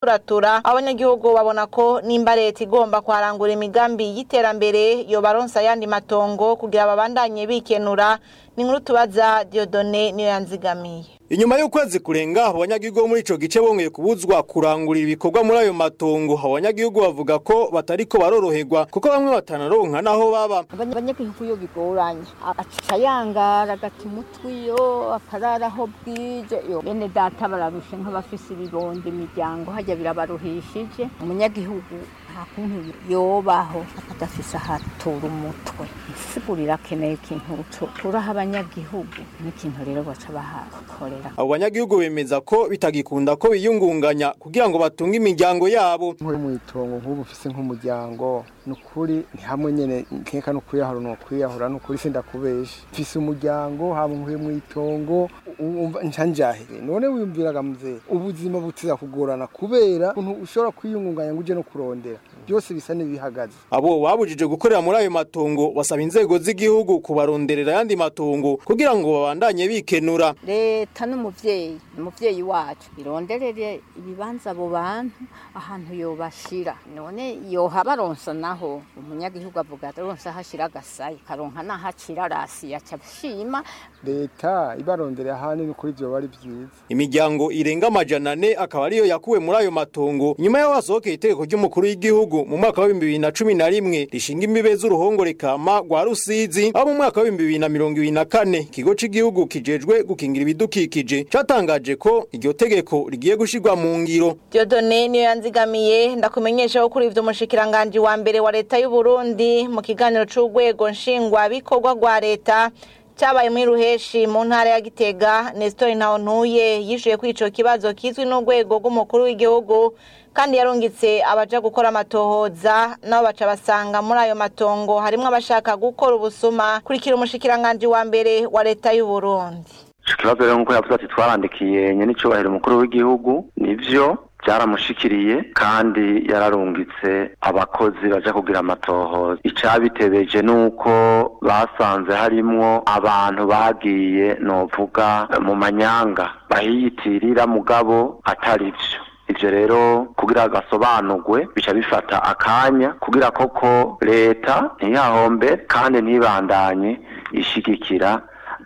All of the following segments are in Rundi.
kuratura abanyagihugu babona ko nimba leta igomba kuharangura imigambi y'iterambere yobaronsa ayandi matongo kugira babandanye bikenura ni nkuru tubaza Diodone niyo yanzigamiye Inyuma y'ukwezi kurenga abanyagihugu bo muri ico gice bongeye kubuzwa kurangurira ibikorwa muri ayo matongo abanyagihugu bavuga ko batariko baroroherwa kuko bamwe batanaronka naho baba abanyagihugu iyo bigoranye aca yangara agata umutwe iyo akarara aho bwije yo bene data bararushe nk'abafise ibibondo imiryango hajya birabaruhishije umunyagihugu nta kuntu yobaho adafise ahatura umutwe isigurira akeneye ikintu turaha abanyagihugu n'ikintu rero baca bahakorera abo banyagihugu bemeza ko bitagikunda ko biyungunganya kugira ngo batunge imiryango yabo nkuri mu itongo nk'ubu ufise nk'umuryango ni ukuri ni hamwe nyene nkeka no kwiyahura no kwiyahura ni ukuri sindakubesha mfise umuryango haba nkuri mu itongo umva nca njahe none wiyumviraga muzee ubuzima butiza kugorana kubera ukuntu ushobora kwiyungunganya ngo uje no kurondera byose bisa n'ibihagaze abo babujije gukorera muri ayo matongo basaba inzego z'igihugu kubaronderera ayandi matongo kugira ngo babandanye bikenura leta n'umuvyeyi umuvyeyi wacu ironderere ibibanza abo bantu ahantu yobashira none yoha baronsa naho umunyagihugu avuga aronsa hashira agasayi karonka nahacira rasi yaca ashima leta ibaronderera ahanini kuri ivyo bari vyiza imiryango irenga amajana ane akaba ariyo yakuwe muri ayo matongo nyuma y'aho hasohokeye itegeko ry'umukuru w'igihugu mu mwaka wa bibiri na cumi na rimwe rishinga imbibe z'uruhongore kama rwa rusizi aho mu mwaka wa bibiri na mirongo ibiri na kane ikigo c'igihugu kijejwe gukingira ibidukikije catangaje ko iryo tegeko rigiye gushirwa mu ngiro Diodone niyo yanzigamiye ndakumenyesha ko kuri ivyo umushikiranganji wa mbere wa leta y'u Burundi mu kiganiro c'urwego nshingwa bikorwa rwa leta cyabaye muri ruheshi mu ntara ya Gitega Nestor Ntawontuye yishuye ko ico kibazo kizwi n'urwego rw'umukuru w'igihugu kandi yarungitse abaja gukora amatohoza nabo baca basanga muri ayo matongo harimwo abashaka gukora ubusuma kurikira umushikiranganji wa mbere wa leta y'u Burundi ikibazo rero nk'uko yavuze ati twarandikiye nyenicubahiro umukuru w'igihugu nivyo byaramushikiriye kandi yararungitse abakozi baja kugira amatohoza icabitebeje nuko basanze harimwo abantu bagiye novuga mu manyanga bahiyitirira mugabo atari vyo ivyo rero kugira gasobanurwe bica bifata akanya kugira koko leta ntiyahombe kandi ntibandanye ishigikira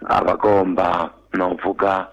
abagomba novuga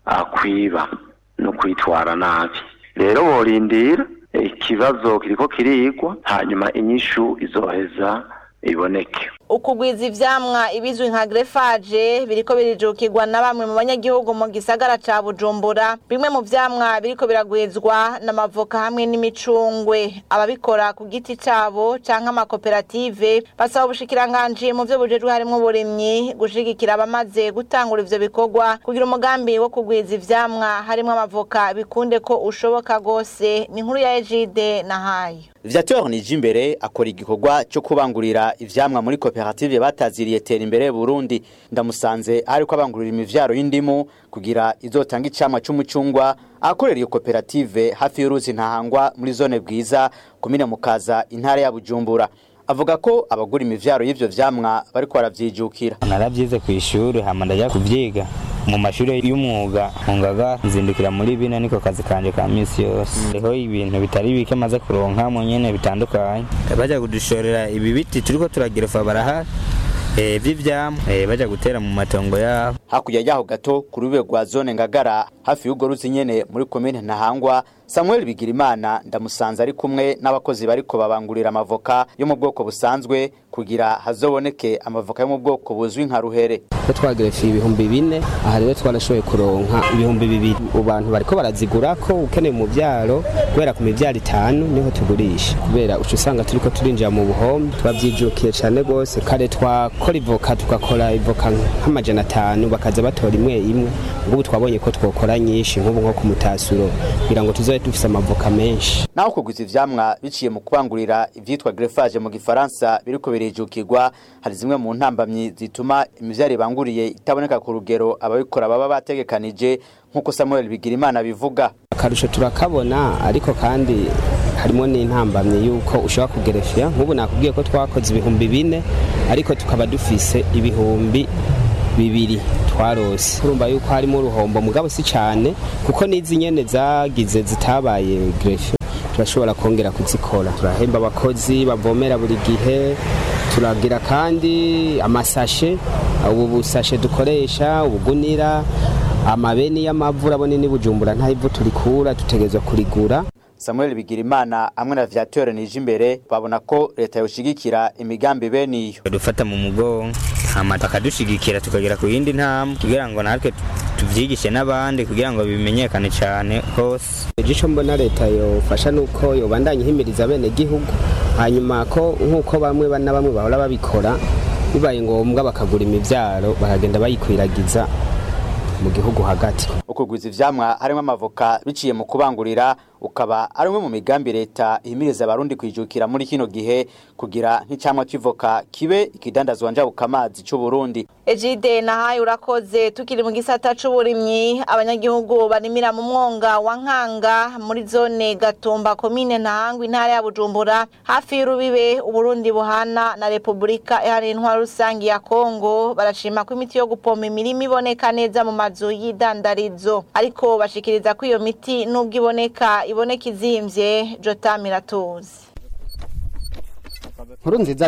kwiba no kwitwara nabi rero borindira ikibazo kiriko kirigwa hanyuma inyishu izoheza iboneke ukugwiza ivyamwa ibizwi nka greffage biriko birijukirwa na bamwe mu banyagihugu mu gisagara ca Bujumbura bimwe mu vyamwa biriko biragwizwa n'amavoka hamwe n'imicungwe ababikora ku giti cabo canke amakoperative basaba ubushikiranganje mu vyo bujejwe harimwo uburimyi gushigikira abamaze gutangura ivyo bikorwa kugira umugambi wo kugwiza ivyamwa harimwo amavoka bikunde ko ushoboka gose ni inkuru ya Ejide na hayo Viateur Nijimbere akora igikorwa cyo kubangurira ivyamwa muri koperative bataziriye tera imbere Burundi ndamusanze ariko abangurira imivyaro y'indimu kugira izotanga icamwa c'umucungwa akorera iyo koperative hafi y'uruzi ntahangwa muri zone bwiza komine mukaza intara ya Bujumbura avuga ko abagura imivyaro y'ivyo vyamwa bariko baravyijukira naravyize ku ishuri hama ndaja kuvyiga mu mashuri y'umwuga nkungaga nzindukira muri bino niko kazi kanje ka misi yose hariho ibintu bitari bike maze kuronka mu nyene bitandukanye baja kudushorera ibi biti turiko turagerefa barahari vy'ivyamwa baja gutera mu matongo yabo hakurya yaho gato ku rube rwa zone ngagara hafi y'urwo ruzi nyene muri komine ntahangwa Samuel Bigirimana ndamusanze ari kumwe n'abakozi bariko babangurira amavoka yo mu bwoko busanzwe kugira hazoboneke amavoka yo mu bwoko buzwi nka ruhere ko twagerefiye ibihumbi bine aha rero twarashoboye kuronka ibihumbi bibiri abantu bariko barazigura ko ukeneye mu byaro kubera ku mivyaro itanu niho tugurisha kubera uca usanga turiko turinjira mu buhombe twavyijukiye cane gose kare twakora ivoka tugakora ivoka nk'amajana atanu bakaza batora imwe imwe ngubu twabonye ko twokora nyinshi nk'ubu nko ku mutasuro kugira ngo tuzobe dufise amavoka menshi naho kuguza ivyamwa biciye mu kubangurira ivyitwa greffage mu gifaransa biriko birijukirwa hari zimwe mu ntambamyi zituma imivyaro ibanguriye itaboneka ku rugero ababikora baba bategekanije nk'uko Samuel Bigirimana bivuga akarusho turakabona ariko kandi harimo n'intambamye yuko ushobora kugerefya nk'ubu nakubwiye ko twakoze ibihumbi bine ariko tukaba dufise ibihumbi bibiri twarose urumva yuko harimo uruhombo mugabo si cyane kuko n'izi nyene zagize zitabaye grefe turashobora kongera kuzikora turahemba abakozi bavomera buri gihe turagira kandi amasashe ubu busashe dukoresha ubugunira amabeni y'amavu urabona ni bujumbura nta ivu turikura dutegerezwa kurigura Samuel Bigirimana hamwe na Viateur nije imbere babona ko leta yoshigikira imigambi bene iyo dufata mu mugongo hama takadushigikira tukagera ku yindi ntambwe kugira ngo natwe tuvyigishe n'abandi kugira ngo bimenyekane cyane hose igico mbona leta yofasha nuko yobandanya ihimiriza bene gihugu hanyuma ko nk'uko bamwe na bamwe bahora babikora bibaye ngombwa bakagura imivyaro bakagenda bayikwiragiza mu gihugu hagati ukugwiza ivyamwa harimo amavoka biciye mu kubangurira ukaba ari umwe mu migambi leta ihimiriza abarundi kwijukira muri kino gihe kugira nk'icamwa c'ivoka kibe ikidandazwa njabuka amazi c'u Burundi Ejide nahaye urakoze tukiri mu gisata c'uburimyi abanyagihugu barimira mu mwonga wa Nkanga muri zone Gatumba komine Ntahangwa intara ya Bujumbura hafi y'urubibe Uburundi buhana na Republika ihari intwaro rusangi ya Kongo barashima ko imiti yo gupompa imirima iboneka neza mu mazu y'idandarizo ariko bashikiriza ko iyo miti nubwo iboneka iboneka izimvye Jotam iratuzi nkuru nziza